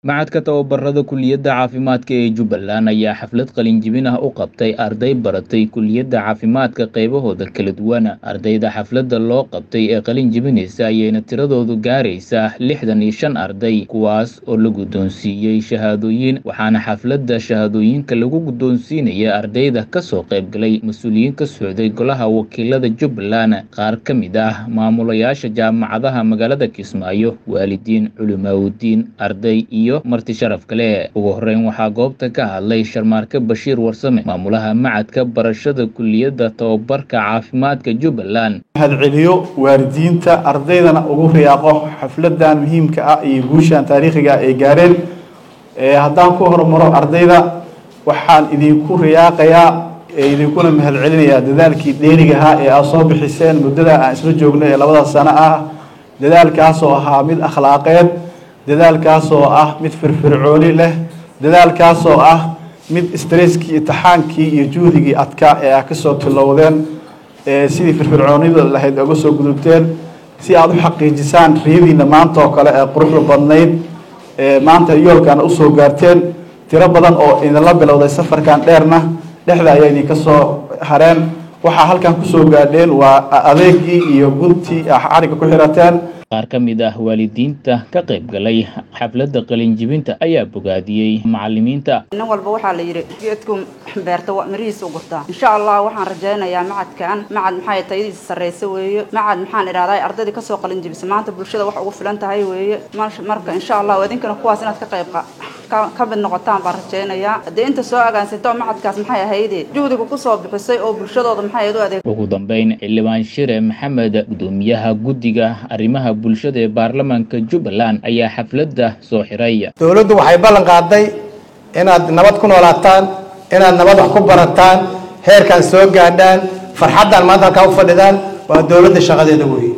Machadka Tababarada Kulliyadda Caafimaadka ee Jubbaland ayaa xaflad qalin-jebin ah u qabtay arday baratay kulliyadda caafimaadka qaybahooda kala duwan. Ardayda xafladda loo qabtay ee qalin-jebinaysa ayayna tiradoodu gaaraysaa lixdan iyo shan arday, kuwaas oo la guddoonsiiyey shahaadooyin, waxaana xafladda shahaadooyinka lagu guddoonsiinayay ardayda ka soo qaybgalay mas'uuliyiin ka socday Golaha Wakiilada Jubbaland, qaar ka mid ah maamulayaasha jaamacadaha magaalada Kismaayo, waalidiin, culimaawoodiin, arday iyo marti sharaf kale. Ugu horreyn waxaa goobta ka hadlay Sharmaarke Bashiir Warsame, maamulaha Machadka Barashada Kulliyadda Tababarka Caafimaadka Jubbaland. mahadceliyo waalidiinta ardaydana ugu riyaaqo xafladan muhiimka ah iyo guushan taariikhiga ay gaareen Ee, haddaan ku hormaro ardayda waxaan idinku riyaaqayaa ee idinkuna mahadcelinayaa dadaalkii dheeriga ahaa ee aad soo bixiseen muddada aan isla joognay ee labada sano ah dadaalkaas oo ahaa mid akhlaaqeed dadaalkaas oo ah mid firfircooni leh dadaalkaas oo ah mid stresskii imtixaankii iyo juhdigii adkaa ee aad kasoo tilowdeen ee sidii firfircoonida lahayd uga soo gudubteen si aad u xaqiijisaan riyadiina maanta oo kale ee quruxda badnayd ee maanta yoolkana usoo gaarteen tiro badan oo idinla bilowday safarkan dheerna dhexda ayaa idinka soo hareen waxaa halkan kusoo gaadheen waa adeegii iyo guntii ah xariga ku xirateen Qaar ka mid ah waalidiinta ka qaybgalay xafladda qalin-jebinta ayaa bogaadiyey macallimiinta. nin walba waxaa la yidhi geedku beerta waa mirihiisa u gurtaa insha allah waxaan rajaynayaa macadkan macad maxay tayadiisa sarreysa weeye macad maxaan idhahdaa ardaydii kasoo qalin jebisa maanta bulshada wax ugu filan tahay weeye Mar- marka insha allah idinkana kuwaas inaad ka qayb qa- ka- ka mid noqotaan baan rajaynayaa haddii inta soo agaansato macadkaas maxay ahayde juhdiga kusoo bixisay oo bulshadooda maxay ahayd u adeeg Ugu dambeyn, xildhibaan Shire Maxamed, gudoomiyaha guddiga arrimaha bulshada ee baarlamaanka Jubbaland, ayaa xafladda soo xiray. dowladdu waxay ballan qaaday inaad nabad ku noolaataan inaad nabad wax ku barataan heerkan soo gaadhaan farxaddan maanta halkaa u fadhidaan waa dowladda shaqadeeda weeye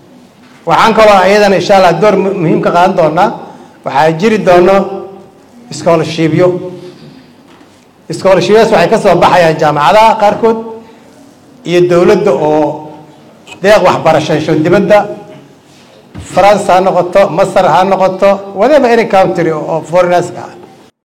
waxaan kaloo iyadana insha allah door mu- muhiim ka qaadan doonaa waxaa jiri doono scholarshipyo scholarshipyadaas waxay ka soo baxayaan jaamacadaha qaarkood iyo dowladda oo deeq waxbarasho hesho dibadda France ha noqoto Masar ha noqoto whatever any country oo foreigners ah